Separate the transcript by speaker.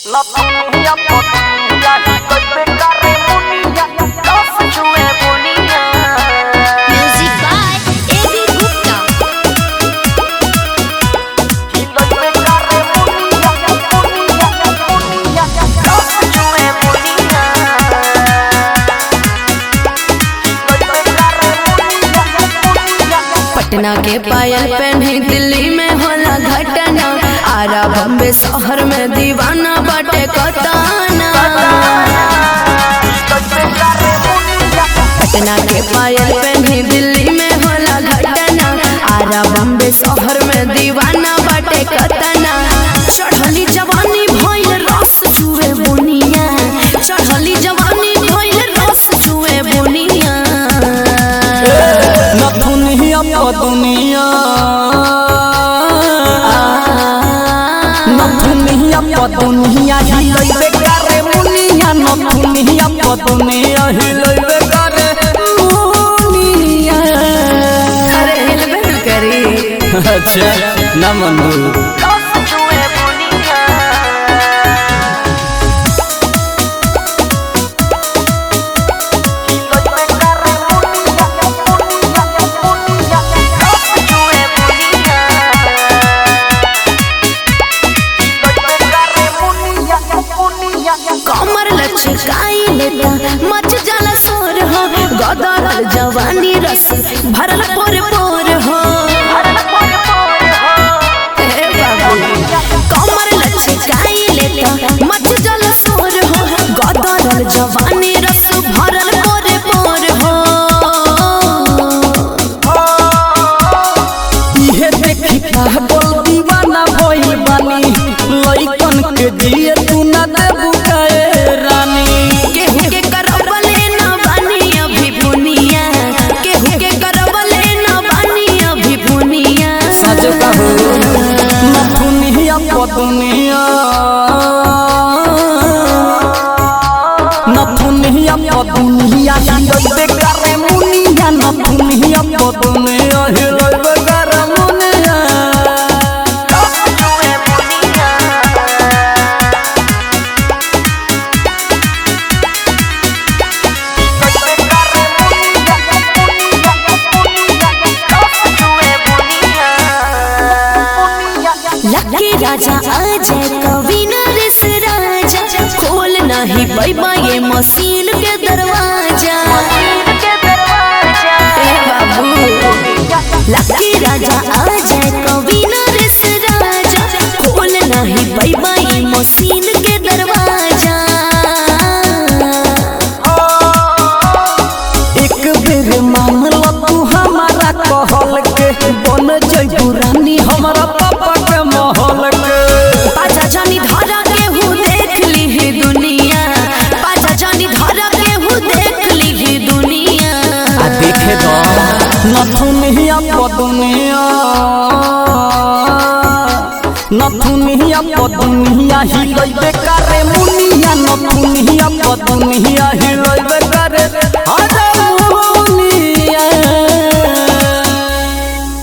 Speaker 1: La punilla potilla, golpe carremonilla, los chue bonilla.
Speaker 2: Music by A.B. Gupta.
Speaker 1: Y golpe carremonilla, ponilla, ponilla, los chue bonilla. Y golpe carremonilla, ponilla.
Speaker 3: Patna के पायल पहनी दिल्ली में होला घटना आरा बम्बे शहर में दीवाना बाटे कताना
Speaker 1: Golpe carremonilla,
Speaker 3: पटना के पायल पहनी दिल्ली में होला घटना आरा बम्बे शहर में दीवाना बाटे कताना चढ़ली जवानी भइल रस चुए बुनिया चढ़ली जवानी भइल रस चुए बुनिया
Speaker 4: नथुनिया पदुनिया नथुनिया पदुनिया हिलैबे करे मुनिया नथुनिया पदुनिया हिलैबे करे मुनिया
Speaker 3: अरे हिलबे न करी
Speaker 4: अच्छा ना Manu
Speaker 1: los chue bonilla. Y golpe carremonilla, ponilla, ponilla, los chue bonilla. Y golpe carremonilla, ponilla,
Speaker 3: कमर लचकाई लेता मच जाला सोर हो गदर जवानी रस भरल पोर पोर हो हे बाबू कमर लचकाई लेता मच जाला सोर हो गदर जवानी रस भरल पोर पोर हो
Speaker 4: इहे देखी पागल दीवाना भइल बानी लइकन के दिए तू ना देबू काए रानी
Speaker 3: केहू के करबले न बानी अभी बुनिया केहू के करबले न बानी अभी बुनिया
Speaker 4: सच कहू नथुनिया पदुनिया नथुनिया पदुनिया हिलैबे करे मुनिया नथुनिया पदुनिया हिलैबे करे मुनिया
Speaker 3: लकी राजा अजय कवि नरेश राजा खोल नहीं पैबा ये मशीन के दरवाजा ए बाबू लकी राजा अजय कवि नरेश राजा खोल नहीं पैबा ये मशीन के दरवाजा
Speaker 4: एक बेर मामला तू हमारा कहल के बन जइबू रानी हमारा पापा के महल के
Speaker 3: पाजा जानी धरा के हूँ देख ली ही दुनिया पाजा जानी धरा के हूँ देख ली ही दुनिया
Speaker 4: आ देखे दो नथुनिया पदुनिया नथुनिया पदुनिया हिलैबे करे मुनिया नथुनिया पदुनिया हिलैबे करे अरे